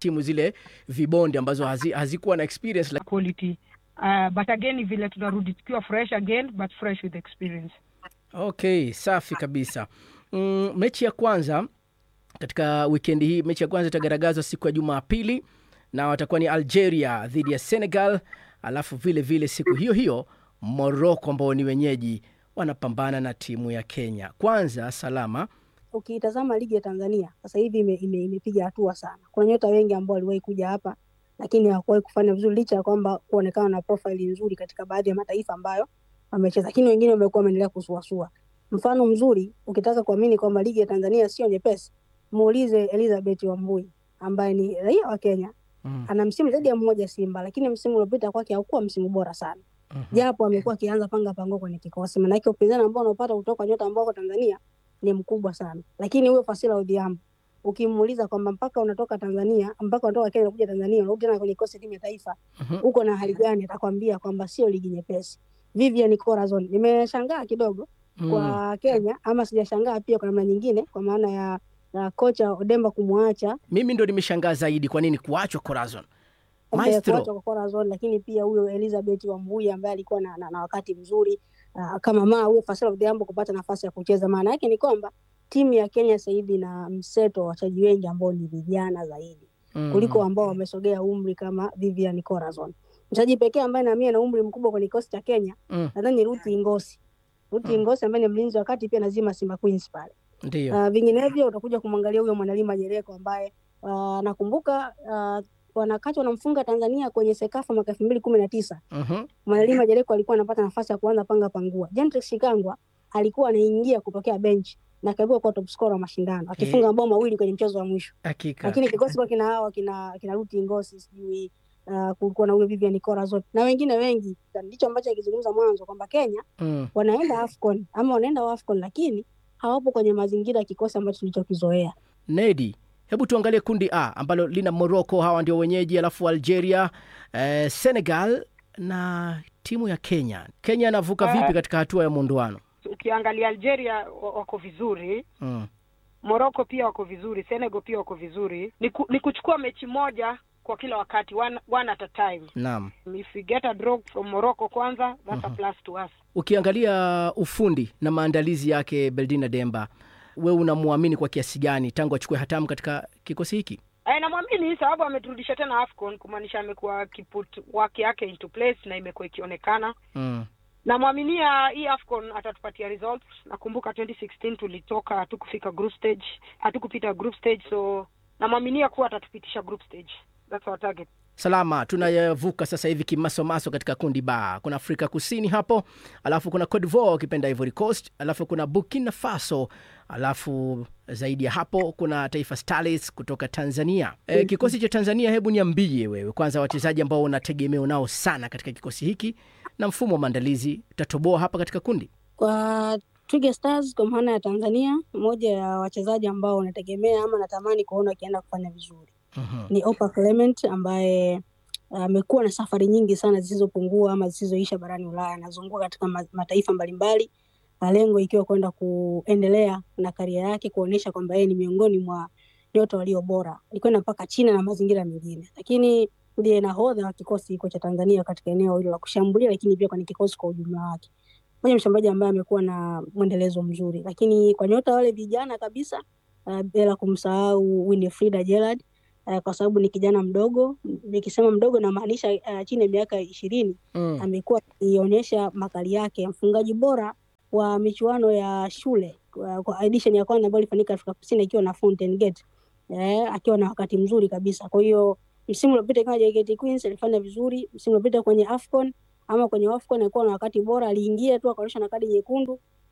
timu zile vibonde ambazo hazi, hazikuwa na experience like... quality uh, but again ni vile tunarudi tukiwa fresh again but fresh with experience okay safi kabisa mm, mechi ya kwanza katika wikendi hii mechi ya kwanza itagaragazwa siku ya jumapili na watakuwa ni algeria dhidi ya senegal alafu vile vile siku hiyo hiyo moroko ambao ni wenyeji wanapambana na timu ya kenya kwanza salama Ukitazama ligi ya Tanzania sasa hivi imepiga ime, imepiga hatua sana. Kuna nyota wengi ambao waliwahi kuja hapa lakini hawakuwahi kufanya vizuri, licha ya kwamba kuonekana na profile nzuri katika baadhi ya mataifa ambayo wamecheza, lakini wengine wamekuwa wameendelea kusuasua. Mfano mzuri, ukitaka kuamini kwamba ligi ya Tanzania sio nyepesi, muulize Elizabeth Wambui ambaye ni raia wa Kenya mm. ana msimu zaidi ya mmoja Simba, lakini msimu uliopita kwake haukuwa msimu bora sana mm japo amekuwa akianza panga pango kwenye kikosi, maanake upinzani ambao unaopata kutoka nyota ambao wako Tanzania ni mkubwa sana. Lakini huyo Fasila Odhiambo ukimuuliza kwamba mpaka unatoka Tanzania mpaka unatoka Kenya kuja Tanzania unarudi tena kwenye kikosi timu ya taifa Mhm. uko na hali gani, atakwambia kwamba sio ligi nyepesi. Vivian Corazon nimeshangaa kidogo Mm. kwa Kenya, ama sijashangaa pia kwa namna nyingine, kwa maana ya, ya kocha Odemba kumwacha mimi ndo nimeshangaa zaidi kwa nini kuachwa corazon ambaye maestro kuachwa kwa Corazon, lakini pia huyo Elizabeth Wambui ambaye alikuwa na, na, na wakati mzuri uh, kama maa huyo Fasila Odhiambo kupata nafasi ya kucheza. Maana yake ni kwamba timu ya Kenya sasa hivi na mseto wa wachezaji wengi ambao ni vijana zaidi Mm. kuliko ambao wamesogea umri kama Vivian Corazon. Mchezaji pekee ambaye naamini ana umri mkubwa kwenye kikosi cha Kenya Mm. nadhani ni Ruth Ingosi. Ruth Mm. Ingosi ambaye ni mlinzi wa kati pia nazima Simba Queens pale. ndio Uh, vinginevyo utakuja kumwangalia huyo Mwanalima Jereko ambaye uh, nakumbuka uh, wanakati wanamfunga Tanzania kwenye Sekafa mwaka elfu mbili kumi na tisa. Mhm. Mwanalima Jereko alikuwa anapata nafasi ya kuanza panga pangua. Gentrix Shikangwa alikuwa anaingia kutokea bench na kaibuka kuwa top scorer wa mashindano akifunga mabao mawili kwenye mchezo wa mwisho, hakika lakini kikosi kwa kina hawa kina kina Ruti Ngosi sijui uh, kulikuwa na huyo Vivian Corazon na wengine wengi. Ndicho ambacho akizungumza mwanzo kwamba Kenya mm. wanaenda AFCON ama wanaenda AFCON lakini hawapo kwenye mazingira ya kikosi ambacho tulichokizoea. nedi hebu tuangalie kundi a ambalo lina morocco hawa ndio wenyeji alafu algeria eh, senegal na timu ya kenya kenya anavuka Eh. vipi katika hatua ya muundoano ukiangalia algeria wa- wako vizuri mm. morocco pia wako vizuri senegal pia wako vizuri ni, ku, ni kuchukua mechi moja kwa kila wakati one, one at a time naam if we get a draw from morocco kwanza that's a plus to us ukiangalia ufundi na maandalizi yake beldina demba we unamwamini kwa kiasi gani tangu achukue hatamu katika kikosi hiki Eh, namwamini sababu ameturudisha tena afcon kumaanisha amekuwa akiput work yake into place na imekuwa ikionekana mm. namwaminia hii afcon atatupatia results nakumbuka 2016 tulitoka hatukufika group stage hatukupita group stage so namwaminia kuwa atatupitisha group stage that's our target salama tunayavuka sasa hivi kimasomaso katika kundi ba kuna afrika kusini hapo alafu kuna Cote d'Ivoire ukipenda ivory coast alafu kuna burkina faso alafu zaidi ya hapo kuna taifa starlets kutoka tanzania e, kikosi cha tanzania hebu niambie wewe kwanza wachezaji ambao unategemea nao sana katika kikosi hiki na mfumo wa maandalizi utatoboa hapa katika kundi Kwa Twiga Stars kwa maana ya Tanzania, moja ya wachezaji ambao wanategemea ama natamani kuona wakienda kufanya vizuri Mhm. ni Opa Clement ambaye amekuwa na safari nyingi sana zisizopungua ama zisizoisha barani Ulaya. Anazunguka katika ma- mataifa mbalimbali, na lengo ikiwa kwenda kuendelea na karia yake, kuonyesha kwamba yeye ni miongoni mwa nyota walio bora. Alikwenda mpaka China na mazingira mengine, lakini ndiye nahodha wa kikosi hiko cha Tanzania katika eneo hilo la kushambulia, lakini pia kwenye kikosi kwa ujumla wake. Moja mshambuliaji ambaye amekuwa na mwendelezo mzuri, lakini kwa nyota wale vijana kabisa, uh, bila kumsahau Winifrida Gerald uh, kwa sababu ni kijana mdogo. Nikisema mdogo namaanisha uh, chini ya miaka ishirini. Mm. Amekuwa akionyesha makali yake, mfungaji bora wa michuano ya shule kwa, kwa edition ya kwanza ambayo ilifanyika Afrika Kusini ikiwa na Fountain Gate eh, akiwa na wakati mzuri kabisa. Kwa hiyo msimu uliopita kama JKT Queens alifanya vizuri, msimu uliopita kwenye AFCON ama kwenye AFCON alikuwa na wakati bora, aliingia tu akaonyesha na kadi nyekundu,